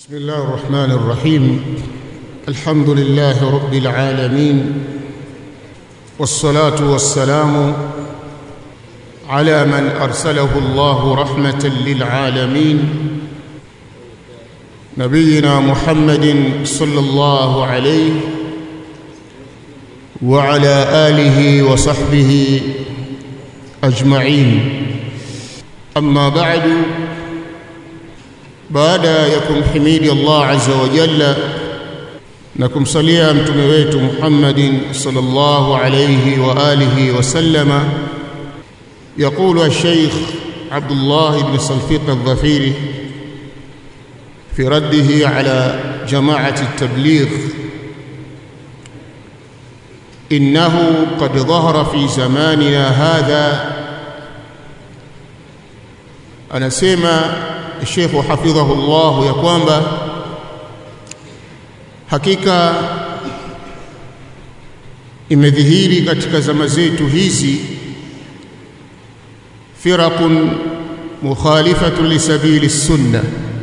بسم الله الرحمن الرحيم الحمد لله رب العالمين والصلاه والسلام على من ارسله الله رحمه للعالمين نبينا محمد صلى الله عليه وعلى اله وصحبه اجمعين اما بعد baada ya kumhimidi Allah azza wa jalla na kumsalia mtume wetu Muhammadin sallallahu alayhi wa alihi wa sallama يقول الشيخ عبد الله بن صلفيق الظفيري في رده على جماعة التبليغ إنه قد ظهر في زماننا هذا أنا سيما Sheikh hafidhahullah ya kwamba hakika imedhihiri katika zama zetu hizi firaqun mukhalifatun lisabili sunna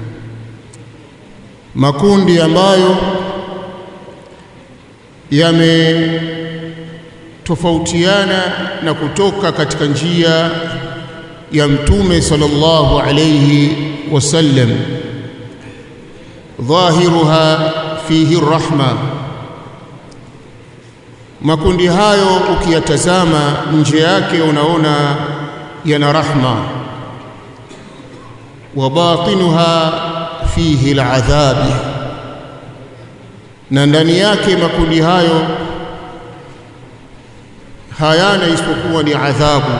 makundi ambayo yametofautiana na kutoka katika njia ya mtume sallallahu alayhi وسلم ظاهرها فيه الرحمه makundi hayo ukiyatazama nje yake unaona yana rahma wa batinuha fihi al'adhabi na ndani yake makundi hayo hayana isipokuwa ni adhabu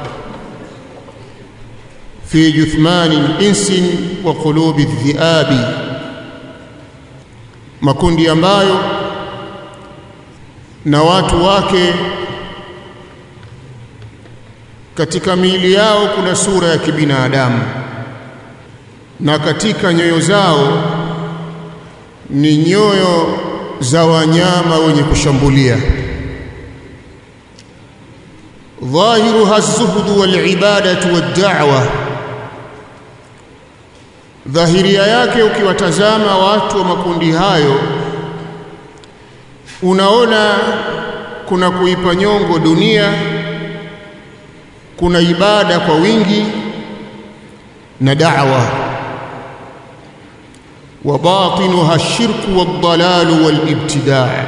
في جثمان الانس وقلوب الذئاب makundi ambayo na watu wake katika miili yao kuna sura ya kibinadamu na katika nyoyo zao ni nyoyo za wanyama wenye kushambulia dhahiruha az-zuhd wal-ibadatu wad-da'wa dhahiria yake ukiwatazama watu wa makundi hayo unaona kuna kuipa nyongo dunia kuna ibada kwa wingi na da'wa wa batinuha shirku wad-dalalu wal-ibtida'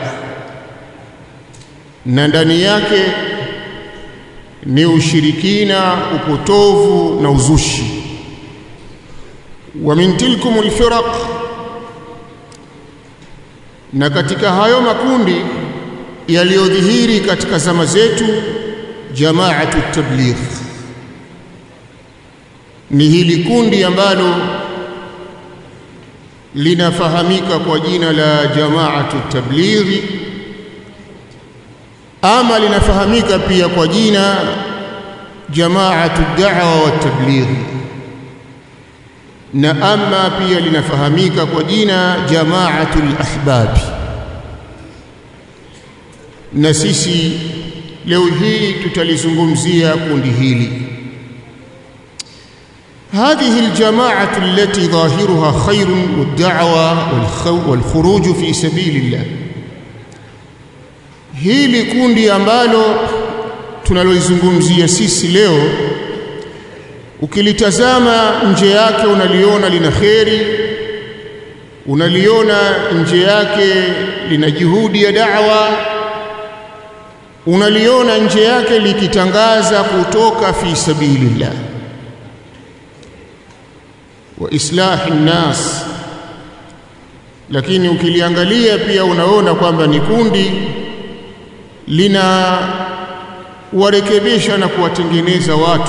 na ndani yake ni ushirikina upotovu na uzushi ومن تلكم الفرق na katika hayo makundi yaliyodhihiri katika zama zetu jamaatu tabligh ni hili kundi ambalo linafahamika kwa jina la jamaatu tablighi ama linafahamika pia kwa jina jamaatu da'wa wa tablighi na ama pia linafahamika kwa jina jamaatul ahbabi na sisi leo hii tutalizungumzia kundi hili هذه الجماعة التي ظاهرها خير والدعوة والخروج في سبيل الله hili kundi ambalo tunalozungumzia sisi leo ukilitazama nje yake unaliona lina kheri unaliona nje yake lina juhudi ya da'wa unaliona nje yake likitangaza kutoka fi sabilillah wa islahi nnas lakini ukiliangalia pia unaona kwamba ni kundi lina warekebisha na kuwatengeneza watu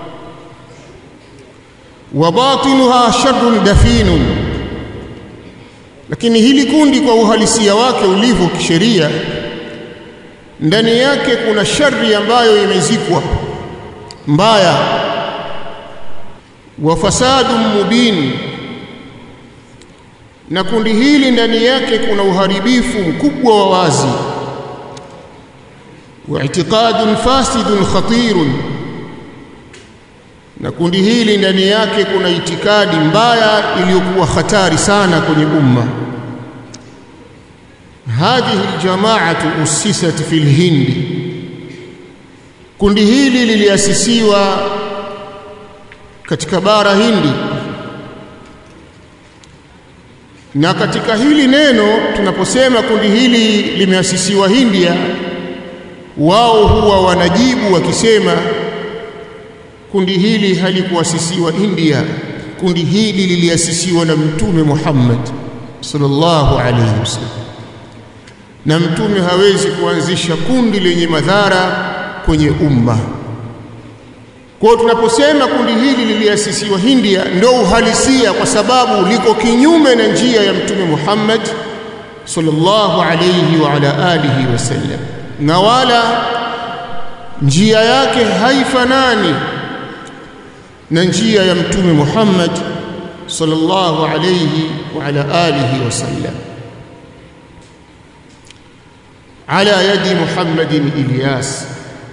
wa batinuha sharrun dafinun lakini hili kundi kwa uhalisia wake ulivyo kisheria ndani yake kuna shari ambayo imezikwa mbaya wa fasadun mubin na kundi hili ndani yake kuna uharibifu mkubwa wa wazi wa i'tiqadun fasidun khatirun na kundi hili ndani yake kuna itikadi mbaya iliyokuwa hatari sana kwenye umma hadhihi aljamaatu usisat fi lhindi kundi hili liliasisiwa katika bara hindi na katika hili neno tunaposema kundi hili limeasisiwa India wao huwa wanajibu wakisema kundi hili halikuasisiwa India kundi hili liliasisiwa na mtume Muhammad sallallahu alayhi wasallam na mtume hawezi kuanzisha kundi lenye madhara kwenye umma kwa hiyo tunaposema kundi hili liliasisiwa India ndio uhalisia kwa sababu liko kinyume na njia ya mtume Muhammad sallallahu alayhi wa ala alihi wasallam na wala njia yake haifanani na njia ya mtume Muhammad sallallahu alayhi wa ala alihi wasallam ala yadi Muhammadin Ilyas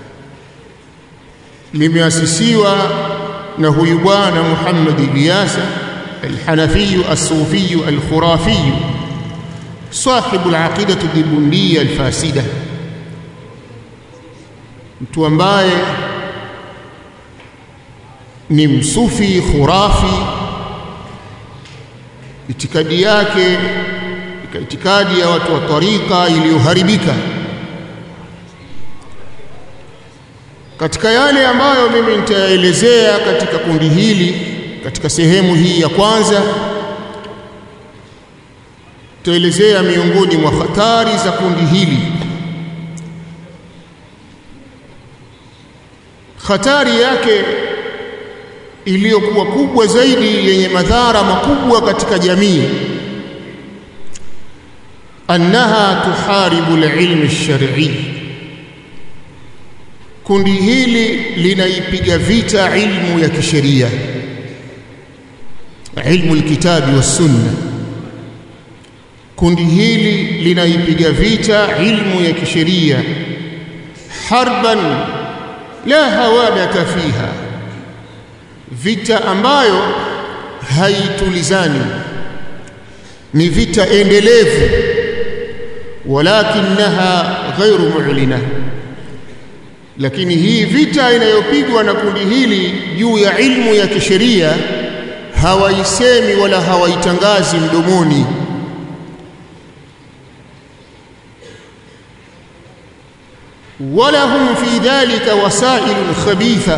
limeasisiwa na huyu bwana Muhammad Ilyasa الحنفي الصوفي الخرافي صاحب العقيدة الدبندية الفاسدة mtu ambaye ni msufi khurafi itikadi yake itikadi ya watu wa tarika iliyoharibika katika yale ambayo mimi nitaelezea katika kundi hili katika sehemu hii ya kwanza tutaelezea miongoni mwa hatari za kundi hili hatari yake iliyokuwa kubwa zaidi yenye madhara makubwa katika jamii annaha tuharibu alilm alshar'i kundi hili linaipiga vita ilmu ya kisheria ilmu alkitabi was-sunna kundi hili linaipiga vita ilmu ya kisheria harban la hawadata fiha vita ambayo haitulizani ni vita endelevu walakinaha ghairu mu'lina lakini hii vita inayopigwa na kundi hili juu ya ilmu ya kisheria hawaisemi wala hawaitangazi mdomoni wala hum fi dhalika wasailun khabitha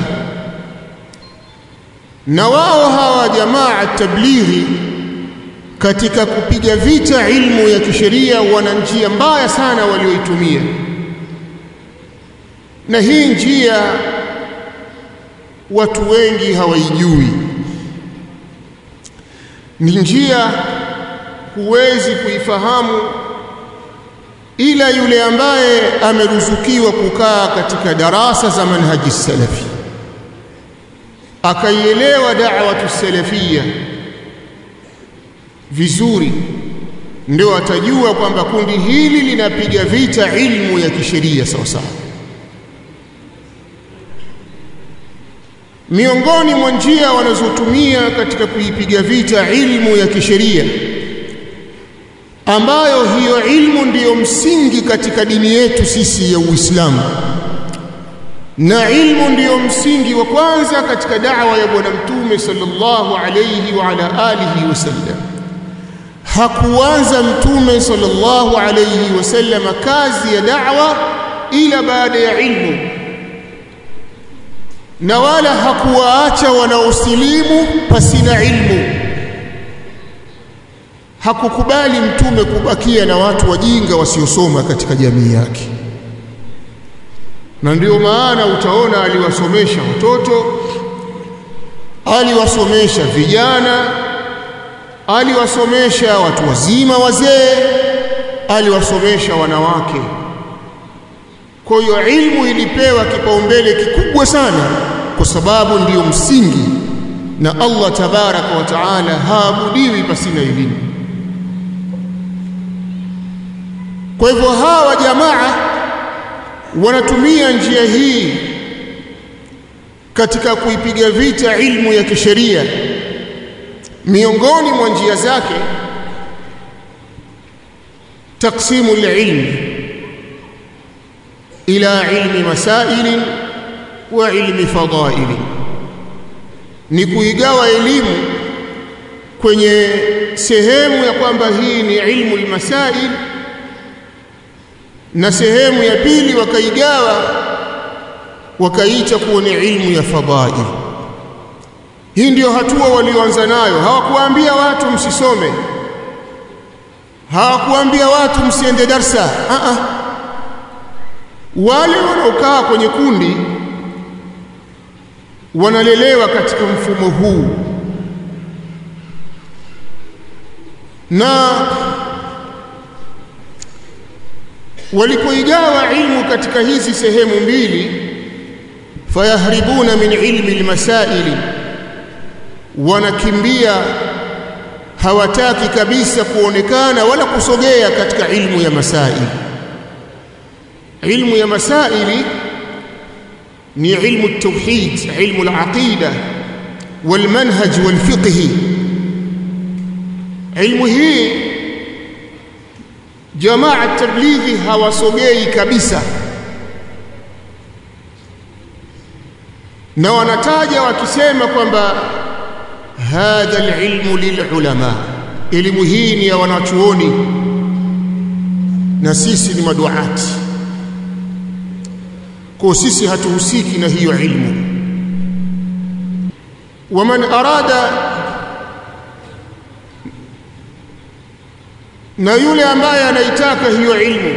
na wao hawa jamaa tablighi katika kupiga vita ilmu ya kisheria wana njia mbaya sana walioitumia na hii njia watu wengi hawaijui ni njia huwezi kuifahamu ila yule ambaye ameruzukiwa kukaa katika darasa za manhaji salafi akaielewa da'watu salafia vizuri ndio atajua kwamba kundi hili linapiga vita ilmu ya kisheria sawa sawa miongoni mwa njia wanazotumia katika kuipiga vita ilmu ya kisheria ambayo hiyo ilmu ndiyo msingi katika dini yetu sisi ya Uislamu na ilmu ndiyo msingi wa kwanza katika da'wa ya bwana mtume sallallahu alayhi wa ala alihi wasallam hakuanza mtume sallallahu alayhi wasallam kazi ya da'wa ila baada ya ilmu na wala hakuwaacha wanaosilimu pasina ilmu hakukubali mtume kubakia na watu wajinga wasiosoma katika jamii yake na ndio maana utaona aliwasomesha watoto aliwasomesha vijana aliwasomesha watu wazima wazee aliwasomesha wanawake kwa hiyo ilmu ilipewa kipaumbele kikubwa sana kwa sababu ndiyo msingi na Allah tabaraka wa taala haabudiwi pasina elimu kwa hivyo hawa jamaa wanatumia njia hii katika kuipiga vita ilmu ya kisheria miongoni mwa njia zake taksimu alilm ila ilmi masail wa ilmi fadail ni kuigawa elimu kwenye sehemu ya kwamba hii ni ilmu almasail na sehemu ya pili wakaigawa wakaita kuwa ni ilmu ya fadail hii ndiyo hatua walioanza nayo hawakuambia watu msisome hawakuambia watu msiende darsa a a wale wanaokaa kwenye kundi wanalelewa katika mfumo huu na walipoigawa ilmu katika hizi sehemu mbili fayahribuna min ilmi almasaili wanakimbia hawataki kabisa kuonekana wala kusogea katika ilmu ya masaili ilmu ya masaili ni ilmu at-tauhid ilmu al-aqida والمنهج والفقه ilmu hii jamaa tablighi hawasogei kabisa na wanataja wakisema kwamba hadha alilmu lilulama elimu hii ni ya wanachuoni na sisi ni maduati kwa sisi hatuhusiki na hiyo ilmu waman arada na yule ambaye anaitaka hiyo ilmu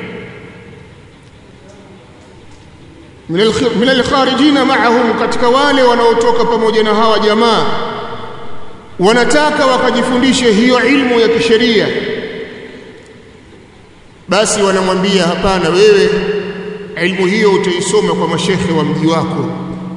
min alkharijina ma'ahum katika wale wanaotoka pamoja na hawa jamaa wanataka wakajifundishe hiyo ilmu ya kisheria basi wanamwambia hapana wewe ilmu hiyo utaisoma kwa mashekhe wa mji wako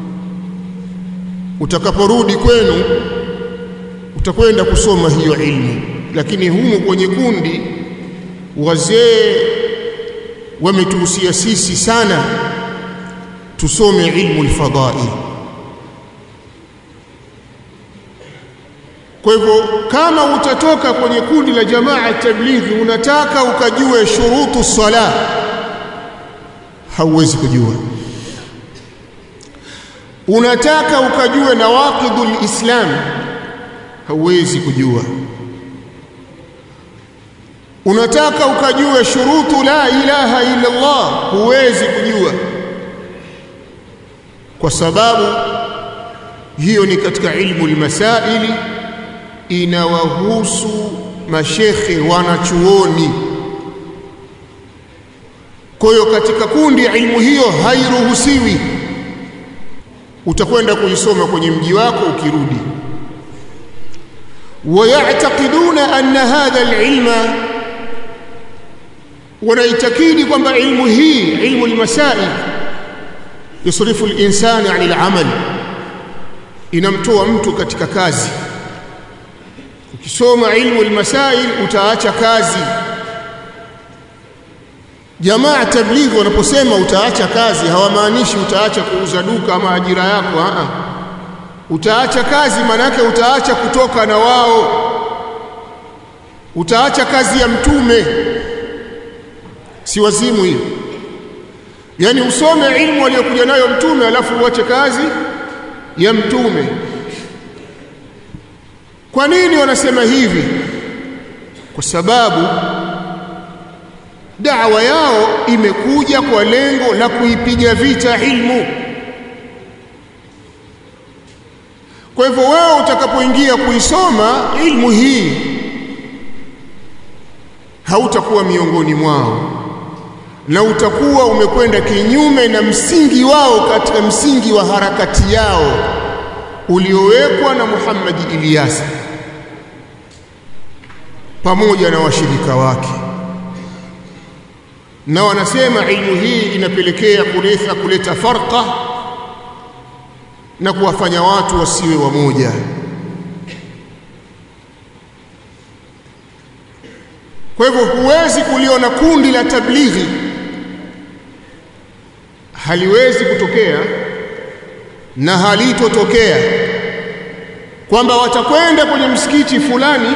utakaporudi kwenu utakwenda kusoma hiyo ilmu lakini humu kwenye kundi wazee wametuhusia sisi sana tusome ilmu alfadail kwa hivyo kama utatoka kwenye kundi la jamaa tablighi unataka ukajue shurutu sala hauwezi kujua unataka ukajue nawaqidul islam hauwezi kujua unataka ukajue shurutu la ilaha illa Allah huwezi kujua kwa sababu hiyo ni katika ilmu almasaili inawahusu mashekhe wanachuoni kwa hiyo katika kundi ilmu hiyo hairuhusiwi utakwenda kuisoma kwenye mji wako ukirudi wayataqiduna anna hadha alilma wanaitakidi kwamba ilmu hii ilmu almasail yusrifu alinsani anil amal inamtoa mtu katika kazi ukisoma ilmu almasail utaacha kazi jamaa tablighi wanaposema utaacha kazi hawamaanishi utaacha kuuza duka ama ajira yako a utaacha kazi manake utaacha kutoka na wao utaacha kazi ya mtume si wazimu hiyo yani usome ilmu aliyokuja nayo mtume alafu uache kazi ya mtume kwa nini wanasema hivi kwa sababu da'wa yao imekuja kwa lengo la kuipiga vita ilmu kwa hivyo wewe utakapoingia kuisoma ilmu hii hautakuwa miongoni mwao na utakuwa umekwenda kinyume na msingi wao katika msingi wa harakati yao uliowekwa na Muhammad Ilyas pamoja na washirika wake na wanasema ilmu hii inapelekea kuleta kuleta farqa na kuwafanya watu wasiwe wamoja kwa hivyo huwezi kuliona kundi la tablighi haliwezi kutokea na halitotokea kwamba watakwenda kwenye msikiti fulani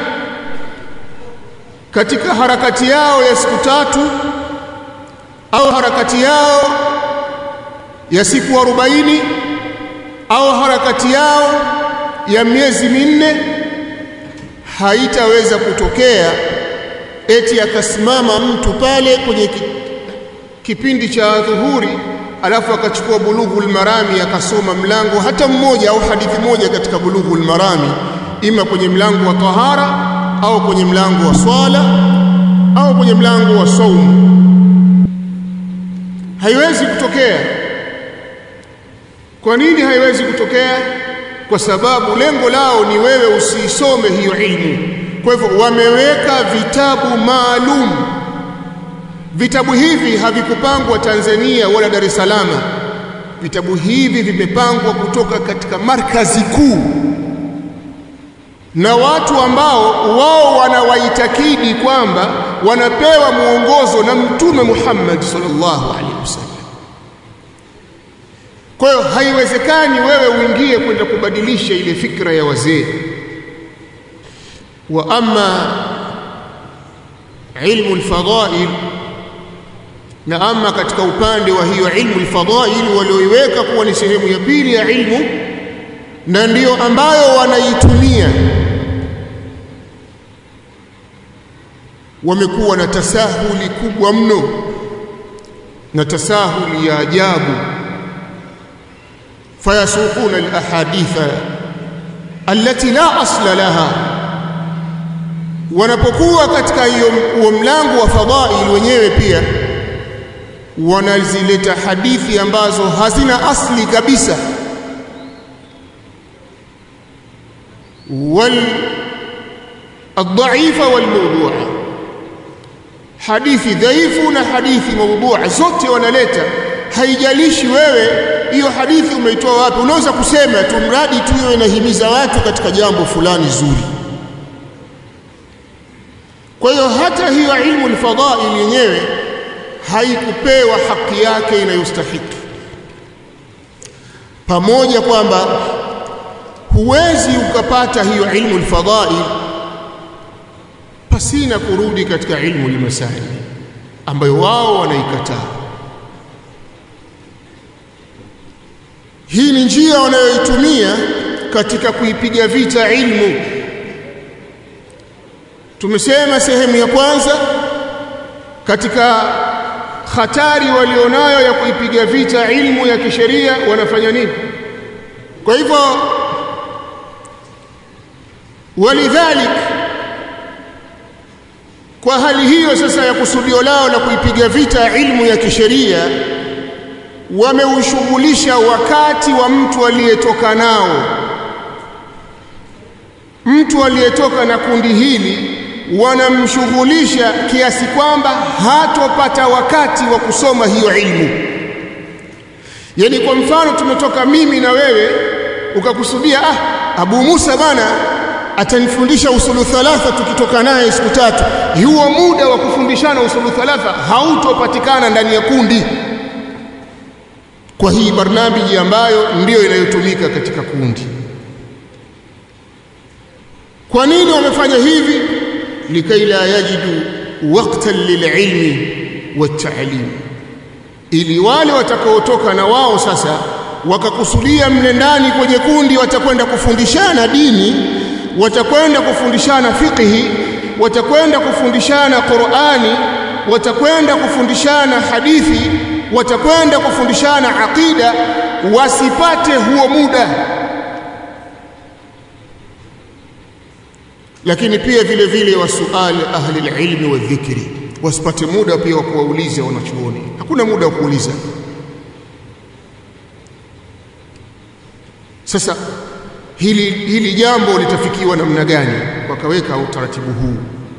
katika harakati yao ya siku tatu au harakati yao ya siku arobaini au harakati yao ya miezi minne haitaweza kutokea eti akasimama mtu pale kwenye kipindi cha dhuhuri alafu akachukua bulughul marami akasoma mlango hata mmoja au hadithi moja katika bulughul marami ima kwenye mlango wa tahara au kwenye mlango wa swala au kwenye mlango wa saumu haiwezi kutokea kwa nini haiwezi kutokea kwa sababu lengo lao ni wewe usiisome hiyo ilmu kwa hivyo wameweka vitabu maalum vitabu hivi havikupangwa Tanzania wala Dar es Salaam vitabu hivi vimepangwa kutoka katika markazi kuu na watu ambao wao wanawaitakidi kwamba wanapewa muongozo na mtume Muhammad sallallahu alaihi wasallam kwa hiyo haiwezekani wewe uingie kwenda kubadilisha ile fikra ya wazee wa amma ilmu alfadail na ama katika upande wa hiyo ilmu alfadail walioiweka kuwa ni sehemu ya pili ya ilmu na ndiyo ambayo wanaitumia wamekuwa na tasahuli kubwa mno na tasahuli ya ajabu fayasuquna alahaditha allati la asla laha wanapokuwa katika hiyo mlango wa fadhail wenyewe pia wanazileta hadithi ambazo hazina asli kabisa wal الضعيفة والموضوعة hadithi dhaifu na hadithi maudhua zote wanaleta haijalishi wewe hiyo hadithi umeitoa wapi unaweza kusema tu mradi tu iwe inahimiza watu katika jambo fulani zuri kwa hiyo hata hiyo ilmu alfadhail yenyewe haikupewa haki yake inayostahiki pamoja kwamba huwezi ukapata hiyo ilmu alfadhail pasina kurudi katika ilmu limasaili ambayo wao wanaikataa hii ni njia wanayoitumia katika kuipiga vita ilmu tumesema sehemu ya kwanza katika hatari walionayo ya kuipiga vita ilmu ya kisheria wanafanya nini kwa hivyo walidhalik kwa hali hiyo sasa ya kusudio lao la kuipiga vita ilmu ya kisheria wameushughulisha wakati wa mtu aliyetoka nao mtu aliyetoka na kundi hili wanamshughulisha kiasi kwamba hatopata wakati wa kusoma hiyo ilmu yani kwa mfano tumetoka mimi na wewe ukakusudia ah Abu Musa bana atanifundisha usulu thalatha tukitoka naye siku tatu huo muda wa kufundishana usulu thalatha hautopatikana ndani ya kundi kwa hii barnamiji ambayo ndiyo inayotumika katika kundi kwa nini wamefanya hivi likai la yajidu waqtan lililmi watta'lim ili wale watakaotoka na wao sasa wakakusudia mle ndani kwenye kundi watakwenda kufundishana dini watakwenda kufundishana fiqhi watakwenda kufundishana Qur'ani watakwenda kufundishana hadithi watakwenda kufundishana aqida wasipate huo muda lakini pia vile vile wasuali ahli alilmi wa dhikri wasipate muda pia wa kuwauliza wanachuoni hakuna muda wa kuuliza sasa hili hili jambo litafikiwa namna gani wakaweka utaratibu huu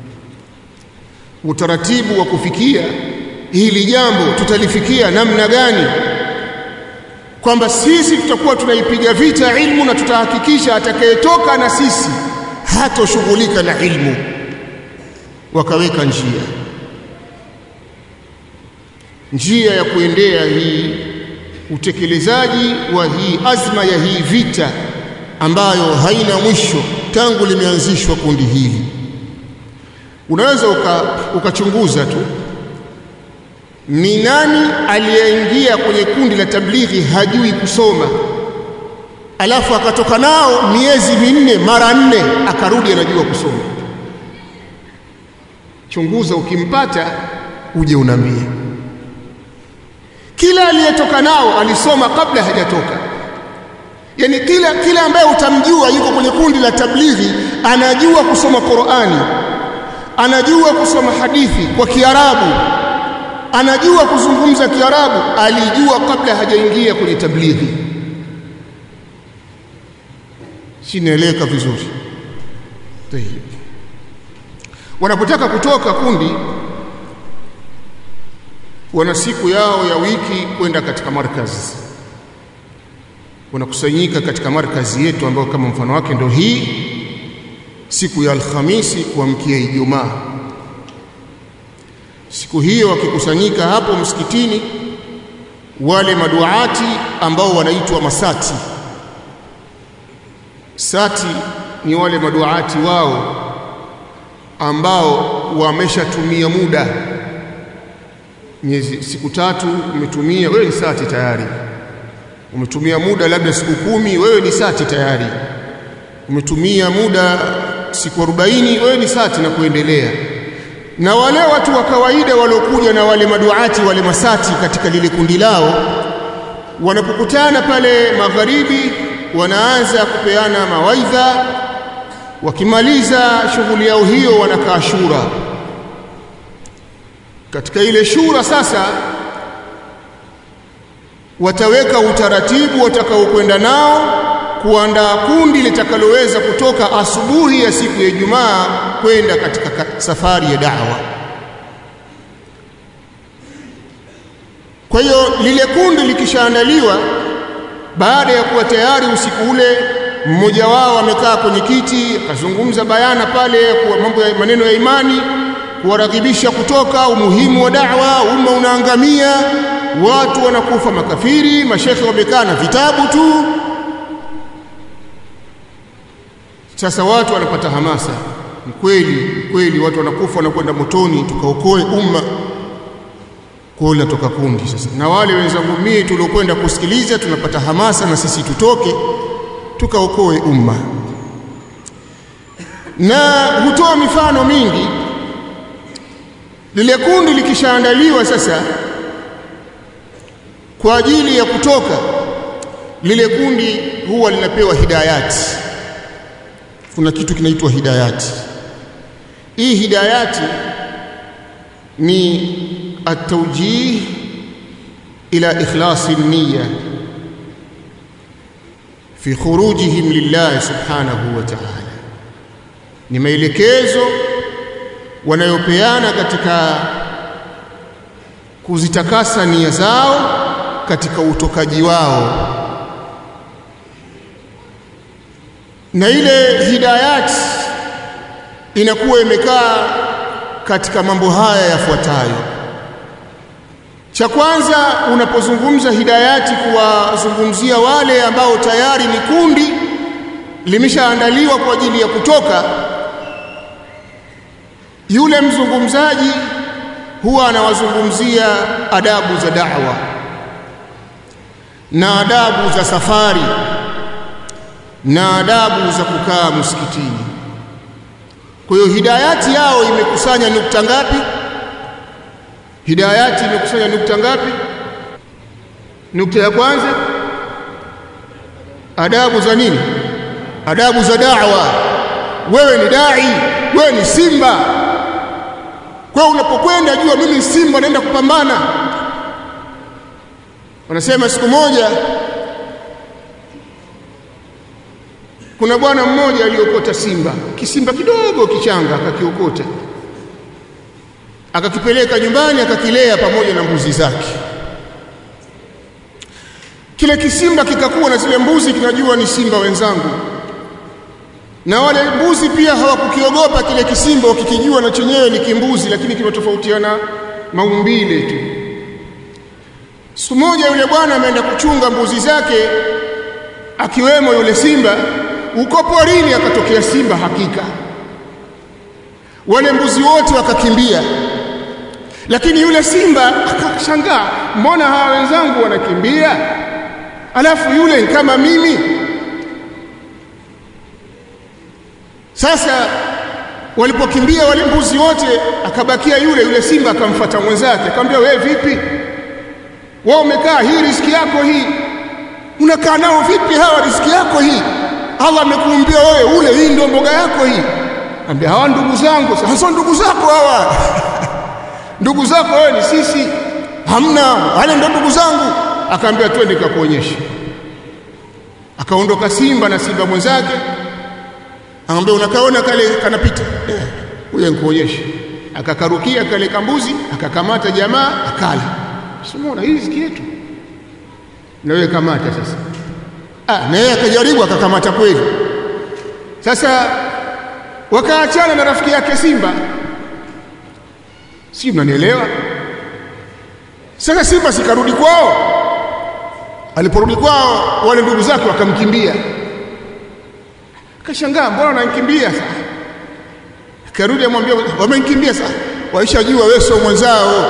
utaratibu wa kufikia hili jambo tutalifikia namna gani kwamba sisi tutakuwa tunaipiga vita ilmu na tutahakikisha atakayetoka na sisi hatoshughulika na ilmu wakaweka njia njia ya kuendea hii utekelezaji wa hii azma ya hii vita ambayo haina mwisho tangu limeanzishwa kundi hili unaweza ukachunguza uka tu ni nani aliyeingia kwenye kundi la tablighi hajui kusoma alafu akatoka nao miezi minne mara nne akarudi anajua kusoma chunguza ukimpata uje unambie kila aliyetoka nao alisoma kabla hajatoka yani kila kila ambaye utamjua yuko kwenye kundi la tablighi anajua kusoma Qur'ani anajua kusoma hadithi kwa Kiarabu anajua kuzungumza Kiarabu alijua kabla hajaingia kwenye tablighi sinaeleka vizuri Tayeb. wanapotaka kutoka kundi wana siku yao ya wiki kwenda katika markazi wanakusanyika katika markazi yetu ambayo kama mfano wake ndio hii siku ya Alhamisi kuamkia Ijumaa siku hiyo wakikusanyika hapo msikitini wale maduati ambao wanaitwa masati sati ni wale maduati wao ambao wameshatumia muda miezi siku tatu umetumia wewe ni sati tayari umetumia muda labda siku kumi wewe ni sati tayari umetumia muda siku 40 wewe ni sati na kuendelea na wale watu wa kawaida waliokuja na wale maduati wale masati katika lile kundi lao wanapokutana pale magharibi wanaanza kupeana mawaidha wakimaliza shughuli yao hiyo wanakaa shura katika ile shura sasa wataweka utaratibu watakaokwenda nao kuandaa kundi litakaloweza kutoka asubuhi ya siku ya Ijumaa kwenda katika safari ya da'wa. Kwa hiyo lile kundi likishaandaliwa, baada ya kuwa tayari usiku ule mmoja wao amekaa kwenye kiti akazungumza bayana pale kwa mambo ya maneno ya imani, kuwaradhibisha kutoka, umuhimu wa da'wa, umma unaangamia, watu wanakufa makafiri, mashekhe wamekaa na vitabu tu, Sasa watu wanapata hamasa, ni kweli kweli, watu wanakufa wanakwenda motoni, tukaokoe umma. Kwa hiyo toka kundi sasa, na wale wenzangu mie tuliokwenda kusikiliza tunapata hamasa na sisi tutoke tukaokoe umma, na hutoa mifano mingi. Lile kundi likishaandaliwa sasa kwa ajili ya kutoka, lile kundi huwa linapewa hidayati kuna kitu kinaitwa hidayati. Hii hidayati ni at-tawjih ila ikhlasi niyya fi khurujihim lillahi subhanahu wa ta'ala, ni maelekezo wanayopeana katika kuzitakasa nia zao katika utokaji wao na ile hidayat inakuwa imekaa katika mambo haya yafuatayo. Cha kwanza, unapozungumza hidayati, kuwazungumzia wale ambao tayari ni kundi limeshaandaliwa kwa ajili ya kutoka, yule mzungumzaji huwa anawazungumzia adabu za da'wa na adabu za safari na adabu za kukaa msikitini. Kwa hiyo hidayati yao imekusanya nukta ngapi? Hidayati imekusanya nukta ngapi? Nukta ya kwanza, adabu za nini? Adabu za da'wa. Wewe ni dai, wewe ni simba. Kwa hiyo unapokwenda jua mimi simba naenda kupambana. Wanasema siku moja kuna bwana mmoja aliokota simba, kisimba kidogo kichanga, akakiokota akakipeleka nyumbani, akakilea pamoja na mbuzi zake. Kile kisimba kikakuwa na zile mbuzi, kinajua ni simba wenzangu, na wale mbuzi pia hawakukiogopa kile kisimba, wakikijua na chenyewe ni kimbuzi, lakini kimetofautiana maumbile tu. siku moja yule bwana ameenda kuchunga mbuzi zake akiwemo yule simba uko porini akatokea simba hakika wale mbuzi wote wakakimbia lakini yule simba akashangaa mbona hawa wenzangu wanakimbia alafu yule kama mimi sasa walipokimbia wale mbuzi wote akabakia yule yule simba akamfuata mwenzake akamwambia wewe vipi wewe umekaa hii riski yako hii unakaa nao vipi hawa riski yako hii Allah amekuumbia wewe ule hii ndio mboga yako hii ambia hawa ndugu zangu sasa ndugu zako hawa ndugu zako wewe ni sisi hamna wale ndio ndugu zangu akaambia twende kakuonyeshe akaondoka simba na simba mwenzake akamwambia unakaona kale kanapita huyo nikuonyeshe akakarukia kale kambuzi akakamata jamaa akala simuona hii riziki yetu na wewe kamata sasa ah na yeye akajaribu akakamata kweli sasa wakaachana na rafiki yake simba si mnanielewa sasa simba sikarudi kwao aliporudi kwao wale ndugu zake wakamkimbia akashangaa mbona wananikimbia sasa akarudi amwambia wamenikimbia sasa waishajua wewe sio mwenzao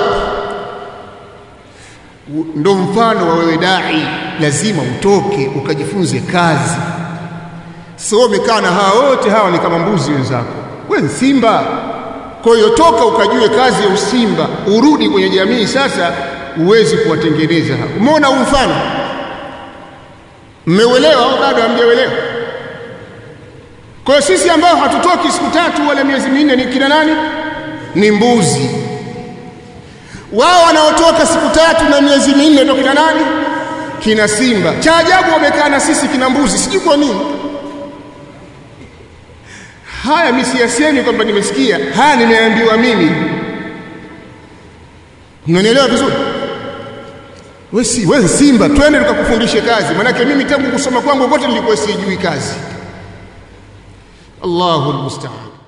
ndo mfano wa wewe dai lazima utoke ukajifunze kazi sio umekaa na hawa wote hawa ni kama mbuzi wenzako wewe ni simba kwa hiyo toka ukajue kazi ya usimba urudi kwenye jamii sasa uwezi kuwatengeneza hao umeona huu mfano mmeuelewa au bado hamjaelewa kwa hiyo sisi ambao hatutoki siku tatu wala miezi minne ni kina nani ni mbuzi wao wanaotoka siku tatu na miezi minne ndio kina nani kina simba cha ajabu wamekaa na sisi kina mbuzi sijui kwa nini haya mimi siyasemi kwamba nimesikia haya nimeambiwa mimi mnanielewa vizuri wewe si wewe simba twende tukakufundishe kazi maanake mimi tangu kusoma kwangu kote nilikuwa sijui kazi Allahu almusta'an